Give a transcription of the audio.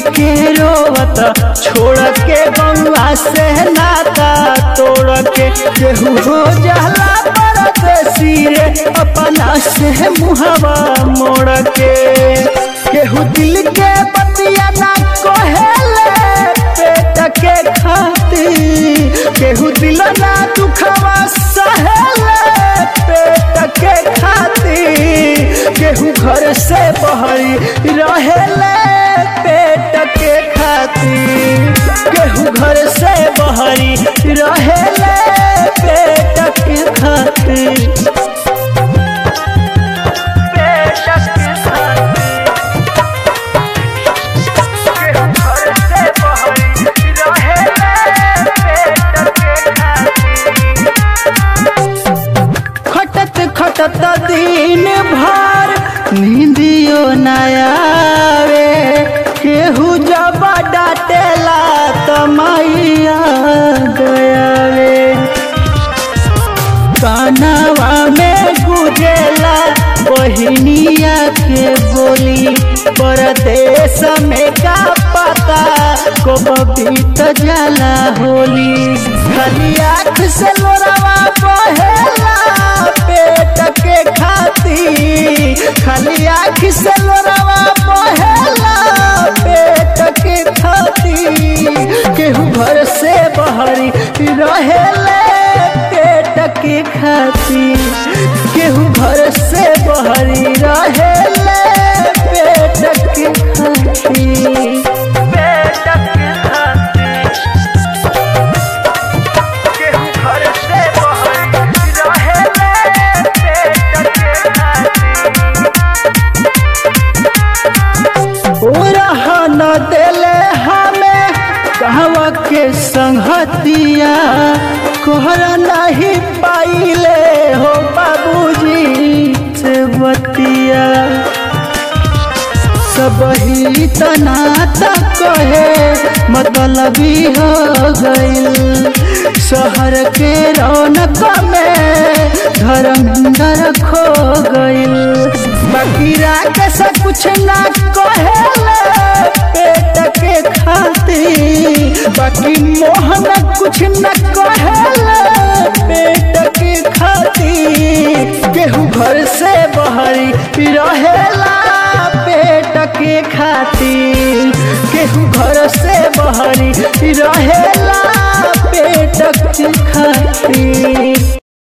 के रोवत छोड़ के बंगला से नाता तोड़ के केहू हो जाला परदेसी रे अपना से मुहवा मोड़ के केहू दिल के बतिया ना कहेले पेट के खातिर केहू दिल ना दुखवा सहेले पेट के खातिर केहू घर से बहरी रहेले पेट के खातिर केहू घर से बहरी रहेले पेट के खातिर पेट के खातिर केहू घर से बहरी रहेले पेट के खातिर खटत खटत दिन भर नींदियो नयावे केहू जब डाटेला त मैया गयावे कानवा में गुजेला बहिनिया के बोली परदेश में का पता कब बीत जाला होली खाली आँख से लोरावा बहेला पेट के खातिर खाली आँख से लोरावा बहेला पेट के खातिर केहू घर से बहरी रहेले पेट के खातिर केहू घर से बहरी रहेले पेट के खातिर पेट के खातिर केहू घर से बहरी रहेले पेट के खातिर रह न देले हमें कहवा के संगतिया कोहर नहीं पाइले हो बाबूजी से बतिया सब ही तनाता कहे मतलबी हो गइल शहर के रौनक में धर्मेंद्र खो गइल बाकी राके से कुछ ना कहेले पेट के खातिर बाकी मोहन कुछ न